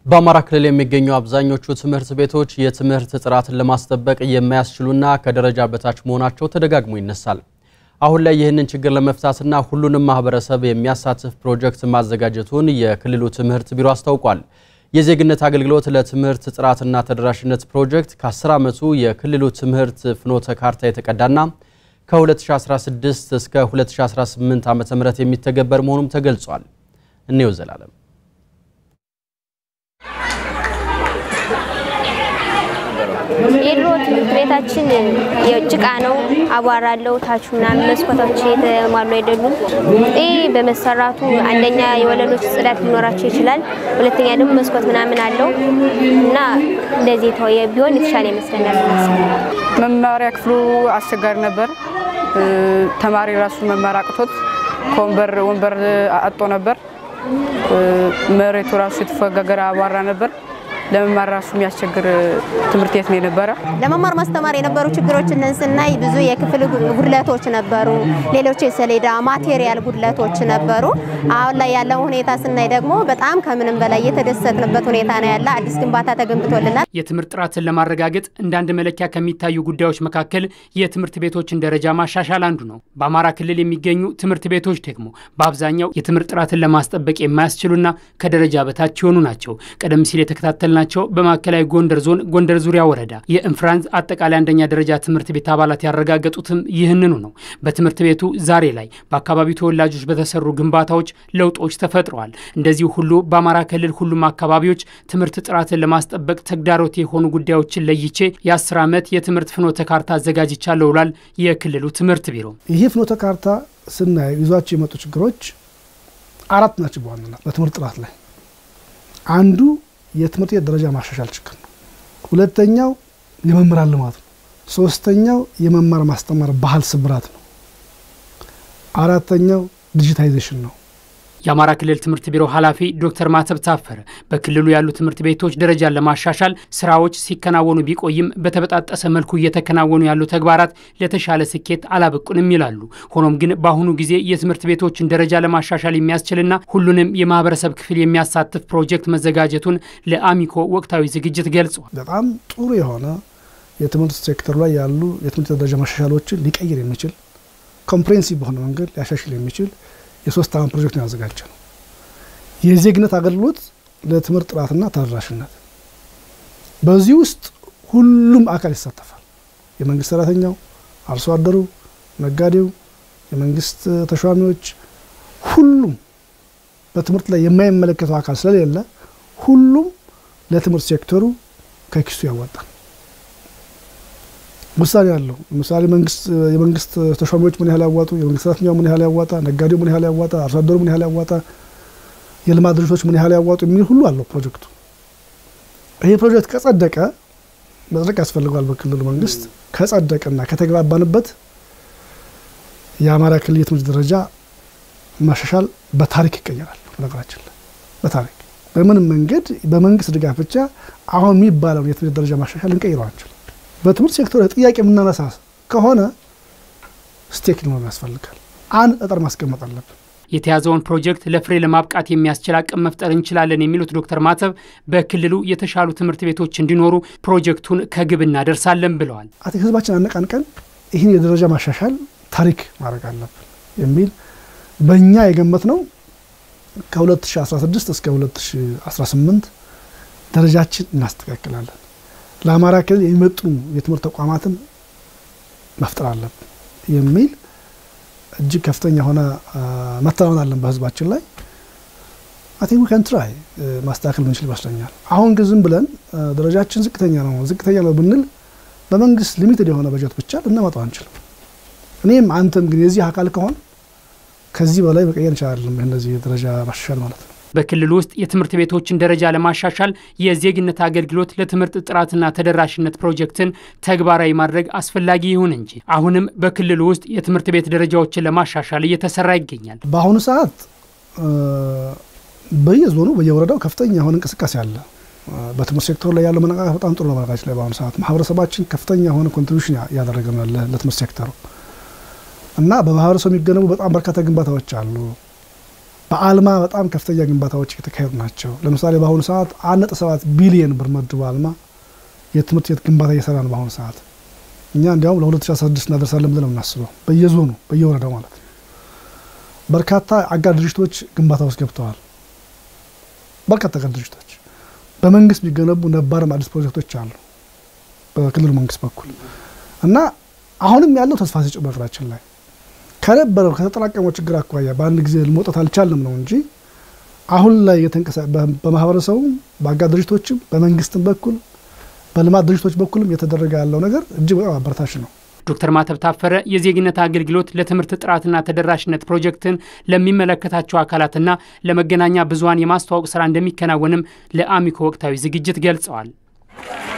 በአማራ ክልል የሚገኙ አብዛኞቹ ትምህርት ቤቶች የትምህርት ጥራትን ለማስጠበቅ የማያስችሉና ከደረጃ በታች መሆናቸው ተደጋግሞ ይነሳል። አሁን ላይ ይህንን ችግር ለመፍታትና ሁሉንም ማህበረሰብ የሚያሳትፍ ፕሮጀክት ማዘጋጀቱን የክልሉ ትምህርት ቢሮ አስታውቋል። የዜግነት አገልግሎት ለትምህርት ጥራትና ተደራሽነት ፕሮጀክት ከ10 ዓመቱ የክልሉ ትምህርት ፍኖተ ካርታ የተቀዳና ከ2016 እስከ 2018 ዓ.ም የሚተገበር መሆኑም ተገልጿል። እኔው ዘላለም የድሮ ትምህርት ቤታችን የጭቃ ነው፣ አቧራ አለው። ታቹ ምናምን መስኮቶች የተሟሉ አይደሉም። ይህ በመሰራቱ አንደኛ የወለሎች ጽዳት ሊኖራቸው ይችላል፣ ሁለተኛ ደግሞ መስኮት ምናምን አለው እና እንደዚህ ተወየ ቢሆን የተሻለ ይመስለኛል። መማሪያ ክፍሉ አስቸጋሪ ነበር። ተማሪ ራሱ መማር አቅቶት ከወንበር ወንበር አጦ ነበር። መሬቱ ራሱ የተፈጋገረ አቧራ ነበር። ለመማር ራሱ የሚያስቸግር ትምህርት ቤት ነው የነበረ። ለመማር ማስተማር የነበሩ ችግሮችን ስናይ ብዙ የክፍል ጉድለቶች ነበሩ። ሌሎች የሰሌዳ ማቴሪያል ጉድለቶች ነበሩ። አሁን ላይ ያለው ሁኔታ ስናይ ደግሞ በጣም ከምንም በላይ የተደሰትንበት ሁኔታ ነው ያለ። አዲስ ግንባታ ተገንብቶልናል። የትምህርት ጥራትን ለማረጋገጥ እንደ አንድ መለኪያ ከሚታዩ ጉዳዮች መካከል የትምህርት ቤቶችን ደረጃ ማሻሻል አንዱ ነው። በአማራ ክልል የሚገኙ ትምህርት ቤቶች ደግሞ በአብዛኛው የትምህርት ጥራትን ለማስጠበቅ የማያስችሉና ከደረጃ በታች የሆኑ ናቸው። ቀደም ሲል የተከታተል ናቸው በማዕከላዊ ጎንደር ዞን ጎንደር ዙሪያ ወረዳ የእንፍራንስ አጠቃላይ አንደኛ ደረጃ ትምህርት ቤት አባላት ያረጋገጡትም ይህንኑ ነው። በትምህርት ቤቱ ዛሬ ላይ በአካባቢው ተወላጆች በተሰሩ ግንባታዎች ለውጦች ተፈጥረዋል። እንደዚሁ ሁሉ በአማራ ክልል ሁሉም አካባቢዎች ትምህርት ጥራትን ለማስጠበቅ ተግዳሮት የሆኑ ጉዳዮችን ለይቼ የአስር ዓመት የትምህርት ፍኖተ ካርታ አዘጋጅቻለሁ ብሏል የክልሉ ትምህርት ቢሮ። ይህ ፍኖተ ካርታ ስናይ ይዟቸው የመጡ ችግሮች አራት ናቸው በዋናነት በትምህርት ጥራት ላይ አንዱ የትምህርት ቤት ደረጃ ማሻሻል ችግር ነው። ሁለተኛው የመምህራን ልማት ነው። ሶስተኛው የመማር ማስተማር ባህል ስብራት ነው። አራተኛው ዲጂታይዜሽን ነው። የአማራ ክልል ትምህርት ቢሮ ኃላፊ ዶክተር ማተብ ታፈረ በክልሉ ያሉ ትምህርት ቤቶች ደረጃን ለማሻሻል ስራዎች ሲከናወኑ ቢቆይም በተበጣጠሰ መልኩ እየተከናወኑ ያሉ ተግባራት ለተሻለ ስኬት አላበቁንም ይላሉ። ሆኖም ግን በአሁኑ ጊዜ የትምህርት ቤቶችን ደረጃ ለማሻሻል የሚያስችልና ሁሉንም የማህበረሰብ ክፍል የሚያሳትፍ ፕሮጀክት መዘጋጀቱን ለአሚኮ ወቅታዊ ዝግጅት ገልጿል። በጣም ጥሩ የሆነ የትምህርት ሴክተሩ ላይ ያሉ የትምህርት ደረጃ ማሻሻሎችን ሊቀይር የሚችል ኮምፕሬንሲቭ በሆነ መንገድ ሊያሻሽል የሚችል የሶስት ዓመት ፕሮጀክት ነው ያዘጋጀ ነው። የዜግነት አገልግሎት ለትምህርት ጥራትና ተደራሽነት። በዚህ ውስጥ ሁሉም አካል ይሳተፋል። የመንግስት ሰራተኛው፣ አርሶ አደሩ፣ ነጋዴው፣ የመንግስት ተሿሚዎች፣ ሁሉም በትምህርት ላይ የማይመለከተው አካል ስለሌለ ሁሉም ለትምህርት ሴክተሩ ከኪሱ ያዋጣል። ውሳኔ አለው። ለምሳሌ የመንግስት ተሿሚዎች ምን ያህል ያዋጡ፣ የመንግስት ሰራተኛው ምን ያህል ያዋጣ፣ ነጋዴው ምን ያህል ያዋጣ፣ አርሶ አደሩ ምን ያህል ያዋጣ፣ የልማት ድርጅቶች ምን ያህል ያዋጡ የሚል ሁሉ አለው ፕሮጀክቱ። ይህ ፕሮጀክት ከጸደቀ መጽደቅ ያስፈልገዋል በክልሉ መንግስት። ከጸደቀና ከተግባባንበት የአማራ ክልል የትምህርት ደረጃ ማሻሻል በታሪክ ይቀየራል። ነገራችን ላይ በታሪክ በምንም መንገድ በመንግስት ድጋፍ ብቻ አሁን የሚባለውን የትምህርት ደረጃ ማሻሻል እንቀይረው አንችልም። በትምህርት ሴክተር ጥያቄ የምናነሳ ከሆነ ስቴክ ሊኖር ያስፈልጋል። አንድ ጠጠር ማስቀመጥ አለብን። የተያዘውን ፕሮጀክት ለፍሬ ለማብቃት የሚያስችል አቅም መፍጠር እንችላለን የሚሉት ዶክተር ማተብ በክልሉ የተሻሉ ትምህርት ቤቶች እንዲኖሩ ፕሮጀክቱን ከግብ እናደርሳለን ብለዋል። አቶ ህዝባችን አነቃንቀን ይህን የደረጃ ማሻሻል ታሪክ ማድረግ አለብን የሚል በእኛ የገመት ነው። ከ2016 እስከ 2018 ደረጃችን እናስተካክላለን። ለአማራ ክልል የሚመጥኑ የትምህርት ተቋማትን መፍጠር አለብን የሚል እጅግ ከፍተኛ የሆነ መተማመን አለን በህዝባችን ላይ። አይ ቲንክ ዊ ካን ትራይ ማስተካከል ምንችል ይመስለኛል። አሁን ግን ዝም ብለን ደረጃችን ዝቅተኛ ነው ዝቅተኛ ነው ብንል በመንግስት ሊሚትድ የሆነ በጀት ብቻ ልናመጣው አንችልም። እኔም አንተም ግን የዚህ አካል ከሆን ከዚህ በላይ መቀየር እንችላለን። እነዚህ ደረጃ ማሻሻል ማለት ነው። በክልሉ ውስጥ የትምህርት ቤቶችን ደረጃ ለማሻሻል የዜግነት አገልግሎት ለትምህርት ጥራትና ተደራሽነት ፕሮጀክትን ተግባራዊ ማድረግ አስፈላጊ ይሁን እንጂ አሁንም በክልሉ ውስጥ የትምህርት ቤት ደረጃዎችን ለማሻሻል እየተሰራ ይገኛል። በአሁኑ ሰዓት በየዞኑ በየወረዳው ከፍተኛ የሆነ እንቅስቃሴ አለ። በትምህርት ሴክተሩ ላይ ያለው መነቃቃት በጣም ጥሩ ነው። በነገራችን ላይ በአሁኑ ሰዓት ማህበረሰባችን ከፍተኛ የሆነ ኮንትሪቢሽን እያደረገ ነው ለትምህርት ሴክተሩ እና በማህበረሰቡ የሚገነቡ በጣም በርካታ ግንባታዎች አሉ። በአልማ በጣም ከፍተኛ ግንባታዎች የተካሄዱ ናቸው። ለምሳሌ በአሁኑ ሰዓት አንድ ነጥብ ሰባት ቢሊየን ብር መድቦ አልማ የትምህርት ቤት ግንባታ እየሰራ ነው። በአሁኑ ሰዓት እኛ እንዲያውም ለ2016 እናደርሳለን ብለን ነው የምናስበው፣ በየዞኑ በየወረዳው ማለት ነው። በርካታ አጋር ድርጅቶች ግንባታ ውስጥ ገብተዋል። በርካታ አጋር ድርጅቶች በመንግስት የሚገነቡ ነባርም አዲስ ፕሮጀክቶች አሉ በክልሉ መንግስት በኩል እና አሁንም ያለው ተስፋ ሰጪ በነገራችን ላይ ከነበረው ከተጠራቀመው ችግር አኳያ በአንድ ጊዜ መውጣት አልቻልንም ነው እንጂ አሁን ላይ በማህበረሰቡም በአጋር ድርጅቶችም በመንግስትም በኩል በልማት ድርጅቶች በኩልም እየተደረገ ያለው ነገር እጅግ በጣም አበረታች ነው። ዶክተር ማተብ ታፈረ የዜግነት አገልግሎት ለትምህርት ጥራትና ተደራሽነት ፕሮጀክትን ለሚመለከታቸው አካላትና ለመገናኛ ብዙኃን የማስተዋወቅ ስራ እንደሚከናወንም ለአሚኮ ወቅታዊ ዝግጅት ገልጸዋል።